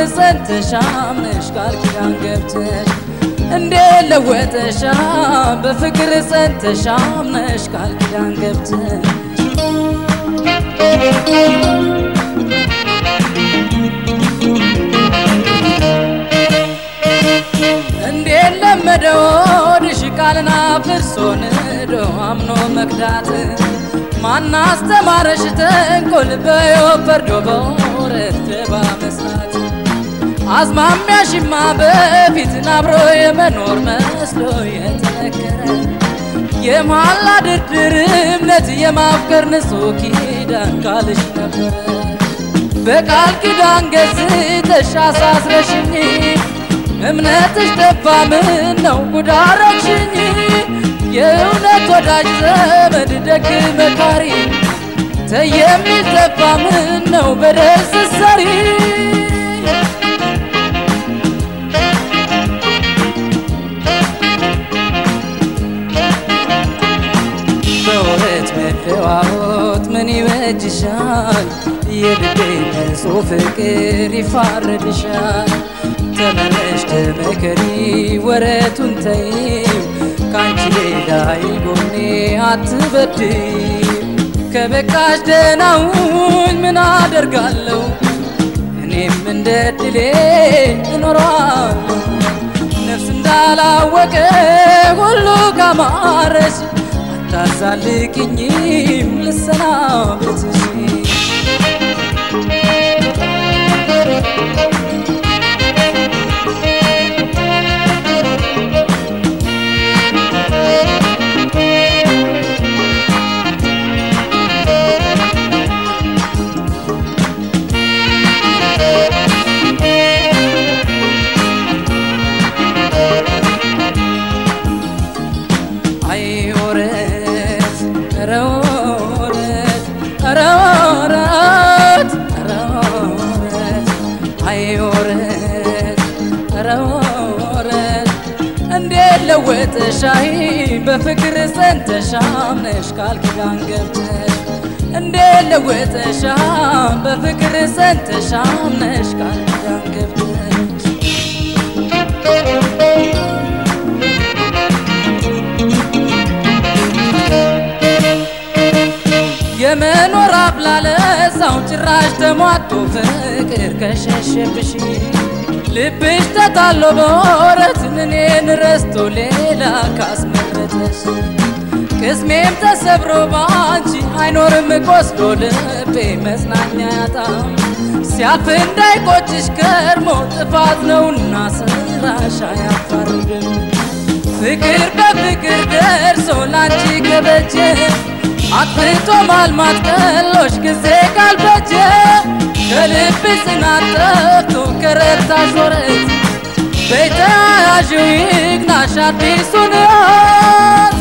ጸንተሽ አምነሽ ቃል ኪዳን ገብተሽ እንዴ ለወጠሻ በፍቅር ጸንተሽ አምነሽ ቃል ኪዳን ገብተሽ እንዴ ለመደው ሆድሽ ቃልን አፍርሶ ንዶ አምኖ መክዳት ማን አስተማረሽ ተንኮል በዮብ ፈርዶ በወረት ደባ መስራት አዝማሚያሽማ በፊትን አብሮ የመኖር መስሎ የተነገረ የመሐላ ድርድር እምነት የማፍቀር ንጹሕ ኪዳን ቃልሽ ነበረ በቃል ኪዳን ገዝተሽ አሳስረሽኝ እምነትሽ ጠፋ ምን ነው ጉዳረግሽኝ የእውነት ወዳጅ ዘመድ ደግ መካሪ ተየሚል ጠፋ ምን ነው በደል ስትሰሪ በወረት መለዋወጥ ምን ይበጅሻል? የልቤ ንጹሕ ፍቅር ይፋረድሻል። ተመለሽ ተመከሪ ወረቱን ተይው ካንቺ ሌላ ይጎኔ አትበድይው ከበቃሽ ደህናውኝ ምን አደርጋለሁ እኔም እንደ ድሌ እኖራለሁ ነፍስ እንዳላወቀ ሁሉ ካማረሽ አታዛልቅኝም ልሰናበትሽ አይ ወረት ኧረ ወረት ኧረ ወረት ኧረ ወረት አይ ወረት ኧረ ወረት እንዴት ለወጠሽ አይ በፍቅር ጸንተሽ አምነሽ ቃል ኪዳን ገብተሽ እንዴት ለወጠሽ በፍቅር ጸንተሽ አምነሽ ቃል ኪዳን ገብተሽ የመኖር አብላለሳው ጭራሽ ተሟጦ ፍቅር ከሸሸብሽ ልብሽ ተታሎ በወረት እኔን ረስቶ ሌላ ካስመረጠሽ ቅስሜም ተሰብሮ ባንቺ አይኖርም ቆስሎ ልቤ መጽናኛ ያጣም ሲያልፍ እንዳይቆጭሽ ከርሞ ጥፋት ነውና ስራሽ አያፋርድም ፍቅር በፍቅር ደርሶ ላንቺ ከበጀ አጥፍቶ ማልማት ቀሎሽ ጊዜ ካልበጀ ከልብ ጽናት ጠፍቶ ከረታሽ ወረት በተያያዥው ይግናሽ አዲሱን ሕይወት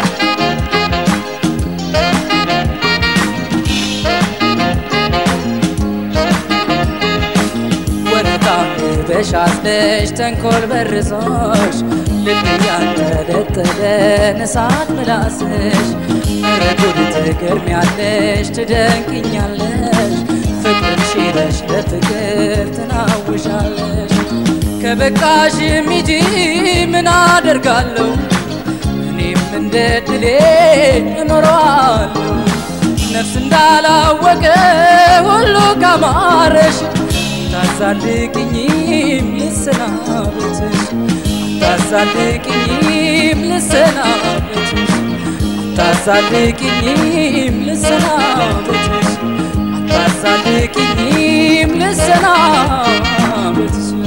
ወረታ በሻስለሽ ተንኮል በርሶሽ ልብ ያንጠለጠለን እሳት ምላስሽ ረጉድ ትገርሚያለሽ ትደንቅኛለሽ ፍቅር ሽረሽ ለፍቅር ትናውሻለሽ ከበቃሽ ሚጂ ምን አደርጋለሁ እኔም እንደ ድሌ እኖረዋለሁ ነፍስ እንዳላወቀ ሁሉ ካማረሽ ታዛልቅኝም ልሰናበትሽ ታዛልቅኝም ልሰናበትሽ ታዛልቅኝም ልሰናበትሽ አታዛልቅኝም ልሰናበትሽ